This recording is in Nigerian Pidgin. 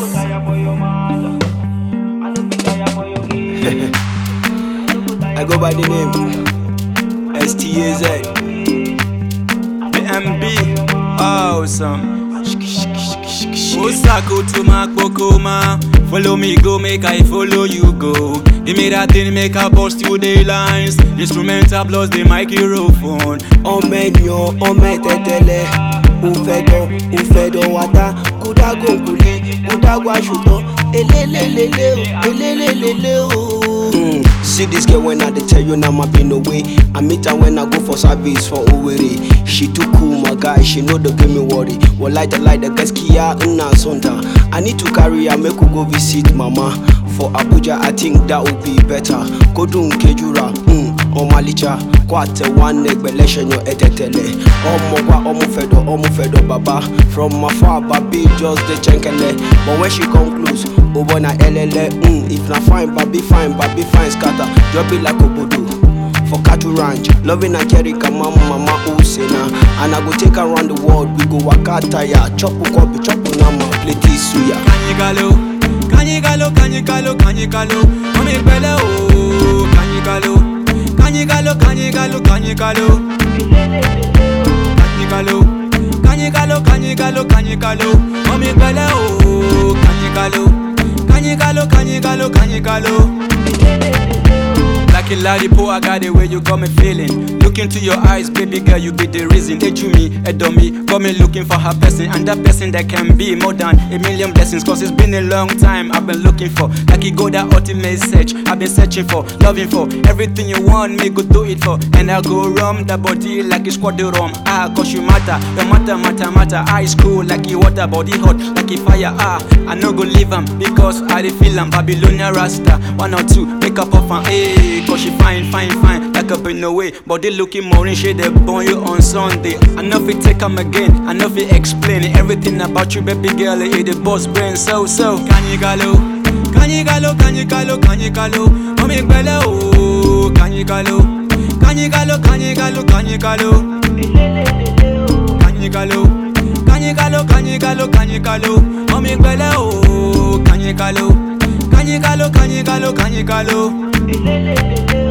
go tire for your matter. I no fit tire for your game. I go by the name STAZ. The MB. Awesome. Osako to Makpokoma. Follow me, go, make I follow you go. Give me that thing, make I bust you the lines. Instrumental plus the microphone. ọmọ ènìyàn ọmọ ẹ̀tẹ̀tẹ̀lẹ̀ òfẹ̀dọ̀ òfẹ̀dọ̀ wàtá kódágò kùlé kódágò àṣùtọ̀ elélélélé o elélélélé o. Mm, see this girl when I dey tell you now my been away. I meet her when I go for service for Owerri. She too cool my guy, she know dey give me worry. Wallahi the lie the gaskiya ina son ta. I need to carry her make we go visit mama. For Abuja I think that would be better. Kodun Kejura, mm, ọmọalicha kó àtẹwà nẹgbẹlẹ ṣẹyàn ẹtẹtẹlẹ ọmọ wa ọmọ fẹdọ ọmọ fẹdọ baba from afar babi just dey chenkele but when she come close o boy na ẹlẹlẹ mm, if na fine babi fine babi fine scatter just be like obodo for cattle ranch loving nigeria mama mama osena and i go take her round the world we go waka tire chop nkwobi chop nama plenty suya. Kanyikalo, kanyikalo, kanyikalo, kanyikalo. Mami pẹ̀lẹ́ o, kanyikalo. Kanyikalo, kanyikalo, kanyikalo. Kanyikalo, kanyikalo, kanyikalo, kanyikalo. Mami pẹ̀lẹ́ o, kanyikalo. Kanyikalo, kanyikalo, kanyikalo. Like a ladipo, I got the way you got me feeling. Look into your eyes, baby girl, you be the reason. They drew me, adore me, got me looking for her person, and that person that can be more than a million blessings. Cause it's been a long time I've been looking for. Like you go that ultimate search, I've been searching for, loving for everything you want me, go do it for. And I go rum that body like it's squad the rum. Ah, cause you matter, your matter, matter, matter. Ice cool like you water, body hot like a fire. Ah, I no go leave 'em because I dey feel 'em. Babylonian Rasta, one or two, make up off and hey, cause she fine, fine, fine, like up in the way. Body looking more in shade, they born you on Sunday. I know if it take 'em again, I know if it explain everything about you, baby girl. It the boss brain, so, so. Kanyigalo, kanyigalo, kanyigalo, kanyigalo. Mami pẹ̀lẹ́ o, kanyigalo, kanyigalo, kanyigalo, kanyigalo. Kanyigalo, kanyigalo, kanyigalo, kanyigalo. Mami pẹ̀lẹ́ o, kanyigalo, kanyigalo, kanyigalo, kanyigalo. Elelelele